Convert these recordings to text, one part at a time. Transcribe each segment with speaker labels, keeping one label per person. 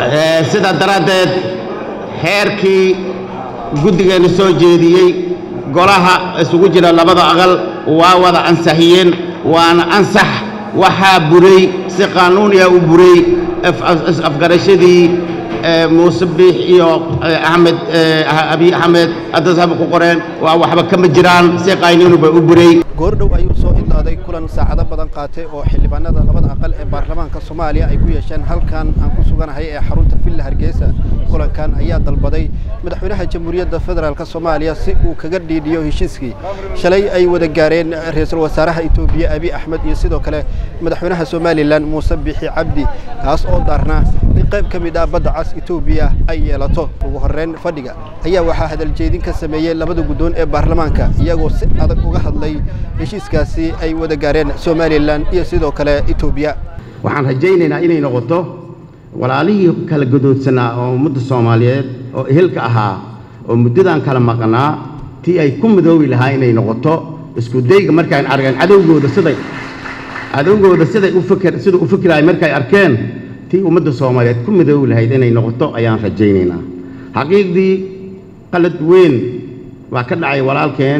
Speaker 1: sidaa daraaddeed xeerkii guddigeenu soo jeediyey golaha isugu jira labada aqal waa wada ansixiyeen waana ansax waxaa buray si qaanuuniya u buray afgarashadii muuse biix iyo axmed abiy axmed haddasaba ku qoreen waa waxba kama jiraan si qaynuuni bay u buray
Speaker 2: goordhow ayuu soo idlaaday kulan saacado badan qaatay oo xildhibaanada labada aqal ee baarlamaanka soomaaliya ay ku yeesheen halkan aan ku suganahay ee xarunta villa hargeysa kulankan ayaa dalbaday madaxweynaha jamhuuriyadda federaalk soomaaliya si uu kaga dhiidhiyo heshiiskii shalay ay wada gaareen ra-iisul wasaaraha etoobiya abiy axmed iyo sidoo kale madaxweynaha somalilan muuse biixi cabdi kaas oo daarnaa in qayb ka mid ah badda cas etoobiya ay yeelato ugu horreyn fadhiga ayaa waxaa hadaljeedin ka sameeyey labada guddoon ee baarlamaanka iyagoo si adag uga hadlay heshiiskaasi ay wada gaareen somalilan iyo sidoo kale etoobiya
Speaker 1: waxaan rajaynaynaa inay noqoto walaalihii kala gadoodsanaa oo ummadda soomaaliyeed oo ehelka ahaa oo muddadan kala maqnaa tii ay ku midoobi lahaa inay noqoto isku dayga markaan argeen cadowgooda siday cadowgooda siday u fikir sida u fikiraay markay arkeen tii ummadda soomaaliyeed ku midoobi lahayd inay noqoto ayaan rajaynaynaa xaqiiqdii qalad weyn waa ka dhacay walaalkeen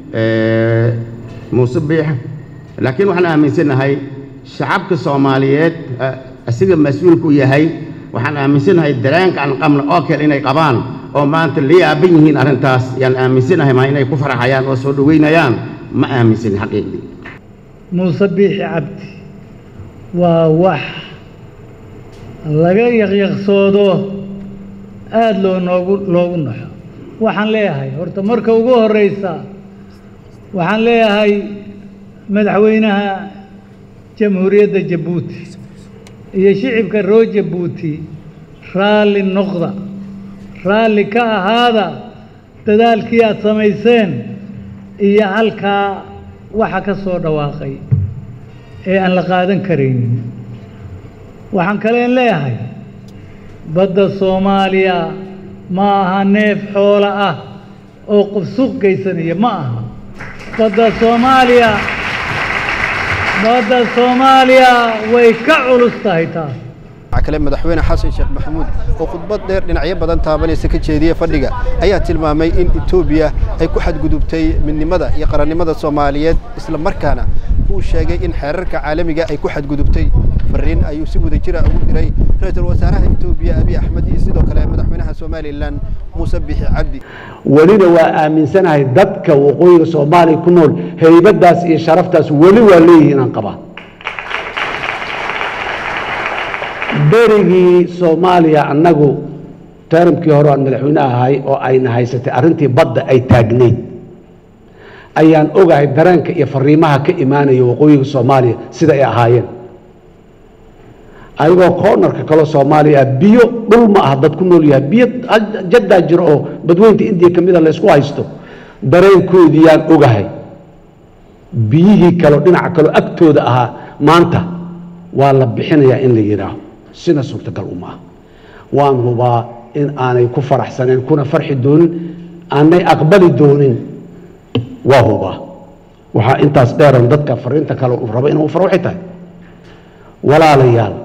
Speaker 1: muuse biix laakiin waxaan aaminsanahay shacabka soomaaliyeed asiga mas-uulku yahay waxaan aaminsanahay dareenka aan qabno oo kale inay qabaan oo maanta la yaaban yihiin arrintaas yaan aaminsanahay maa inay ku farxayaan oo soo dhoweynayaan ma aaminsanin xaqiiqdii
Speaker 3: muuse biixi cabdi waa wax laga yaqyaqsoodo aada loo noogu loogu naxo waxaan leeyahay horta marka ugu horreysa waxaan leeyahay madaxweynaha jamhuuriyadda jabuuti iyo shicibka roo jabuuti raalli noqda raalli ka ahaada dadaalkii aad samayseen iyo halkaa waxa ka soo dhawaaqay ee aan la qaadan karaynin waxaan kaleen leeyahay badda soomaaliya ma aha neef xoolo ah oo qof suuq geysanaya ma aha badda soomaaliya badda soomaaliya way ka culus tahay taas
Speaker 2: waxaa kale madaxweyne xasan sheekh maxamuud oo khudbad dheer dhinacyo badan taabanaysa ka jeediyey fadhiga ayaa tilmaamay in etoobiya ay ku xadgudubtay midnimada iyo qarannimada soomaaliyeed isla markaana uu sheegay in xeerarka caalamiga ay ku xadgudubtay fariin ayuu si wada jira ugu diray ra-iisul wasaaraha etoobiya abiy axmed iyo sidoo kale madaxweynaha somalilan muuse bixi cabdi
Speaker 4: welina waa aaminsanahay dadka waqooyiga soomaaliya ku nool haybadaas iyo sharaftaas weli waa leeyihiin aan qabaa berigii soomaaliya annagu taramkii hore aan madaxweyne ahay oo ayna haysatay arrintii badda ay taagnayd ayaan ogahay dareenka iyo fariimaha ka imaanaya waqooyiga soomaaliya sida ay ahaayeen ayagoo koonarka kale soomaaliya ah biyo dhul ma aha dad ku nool yahay biyo jaddaa jiro oo badweynta indiya ka mida laysku haysto dareenkoodii yaan ogahay biyihii kaleo dhinaca kaleo agtooda ahaa maanta waa la bixinayaa in la yidhaaho sina suurtagal uma ah waan hubaa in aanay ku faraxsaneen kuna farxi doonin aanay aqbali doonin waa hubaa waxaa intaas dheeran dadka fariinta kale uu rabo inuu faro waxay tahay walaalayaal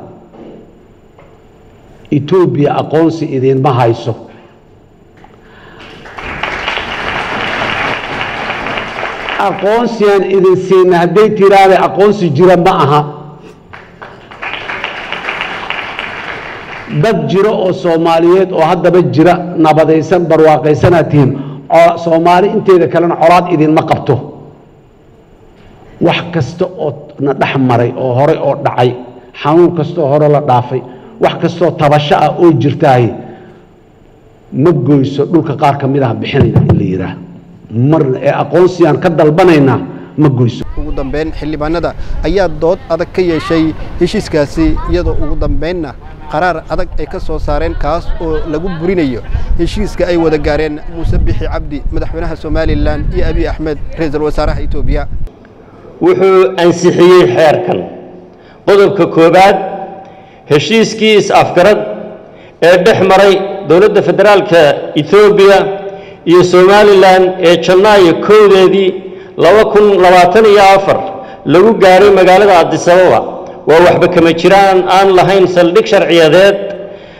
Speaker 4: etoobiya aqoonsi idiinma hayso aqoonsigaan idin siina hadday tiraahda aqoonsi jira ma aha dad jiro oo soomaaliyeed oo haddaba jira nabadaysan barwaaqaysanaad tihiin soomaali inteeda kalena colaad idinma qabto wax kasta oo na dhex maray oo horey oo dhacay xanuun kastaoo hore la dhaafay wax kastoo tabasho ah oo jirtaay ma goyso dhulka qaar ka mid ah bixinayna in la yidhaah marna ee aqoonsiyaan ka dalbanaynaa ma goyso
Speaker 2: ugu dambeyn xildhibaanada ayaa dood adag ka yeeshay heshiiskaasi iyadoo ugu dambeynna qaraar adag ay ka soo saareen kaas oo lagu burinayo heshiiska ay wada gaareen muuse bixi cabdi madaxweynaha somalilan iyo abiy axmed ra-iisul wasaaraha etoobiya
Speaker 5: wuxuu ansixiyey xeerkan qodobka koowaad heshiiskii is-afgarad ee dhex maray dowladda federaalka etoobiya iyo somalilan ee janaayo kowdeedii laba kun labaatan iyo afar lagu gaaray magaalada adisababa waa waxba kama jiraan aan lahayn saldhig sharciyadeed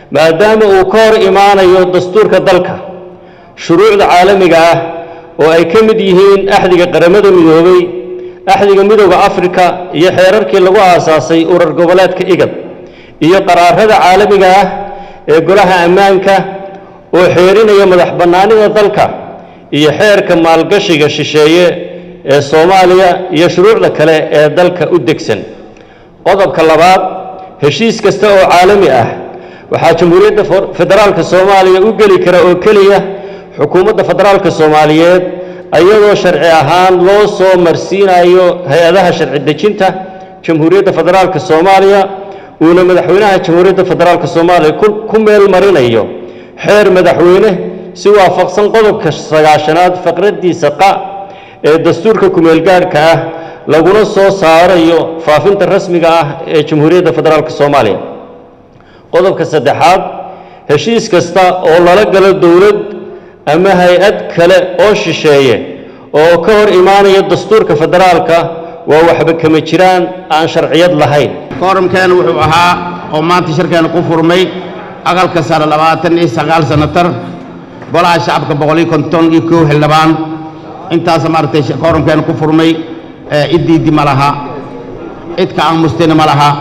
Speaker 5: maadaama uu ka hor imaanayo dastuurka dalka shuruucda caalamiga ah oo ay ka mid yihiin axdiga qaramada midoobay axdiga midooda afrika iyo xeerarkii lagu aasaasay urar goboleedka igad iyo qaraarada caalamiga ah ee golaha ammaanka oo xeerinaya madax bannaanida dalka iyo xeerka maalgashiga shisheeye ee soomaaliya iyo shuruucda kale ee dalka u degsan qodobka labaad heshiis kasta oo caalami ah waxaa jamhuuriyadda federaalka soomaaliya u geli kara oo keliya xukuumadda federaalka soomaaliyeed iyadoo sharci ahaan loo soo marsiinayo hay-adaha sharci dejinta jamhuuriyadda federaalka soomaaliya uuna madaxweynaha jamhuuriyadda federaalka soomaaliya ku meel marinayo xeer madaxweyne si waafaqsan qodobka sagaashanaad faqraddiisa qa ee dastuurka kumeelgaadhka ah laguna soo saarayo faafinta rasmiga ah ee jamhuuriyadda federaalka soomaaliya qodobka saddexaad heshiis kasta oo lala galo dowlad ama hay-ad kale oo shisheeye oo ka hor imaanaya dastuurka federaalka waa waxba kama jiraan aan sharciyad lahayn
Speaker 1: kooramkeena wuxuu ahaa oo maanta shirkeena ku furmay aqalka sare labaatan iyo sagaal sanatar golaha shacabka boqol iyo konton iyo kow xildhibaan intaasa maaragtay kooramkeena ku furmay ciddiiddi ma laha cid ka aamustina ma laha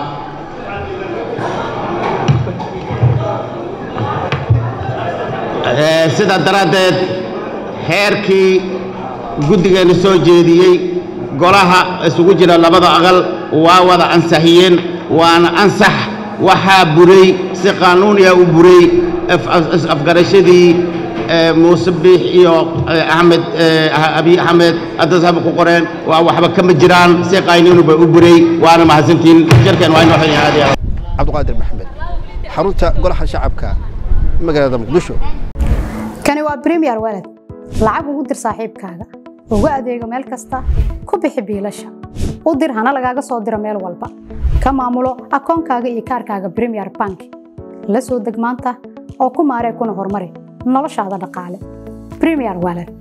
Speaker 1: sidaa daraaddeed xeerkii guddigeenna soo jeediyey golaha isugu jira labada aqal waa wada ansixiyeen waana ansax waxaa buray si qaanuuniya u buray afgarashadii muuse biix iyo axmed abiy axmed haddasaba ku qoreen waa waxba kama jiraan si qaynuunuba u buray waana mahadsantiin shirkeen waa inoo xilin aadi
Speaker 2: cabdiqaadir maxamed xarunta golaha shacabka magaalada muqdisho
Speaker 6: kani waa bremiyer walad lacag ugu dir saaxiibkaaga ugu adeego meel kasta ku bixi biilasha u dir hana lagaaga soo diro meel walba ka maamulo akoonkaaga iyo kaarkaaga bremiyer bank la soo deg maanta oo ku maaree kuna horumari noloshaada dhaqaale bremiyer walad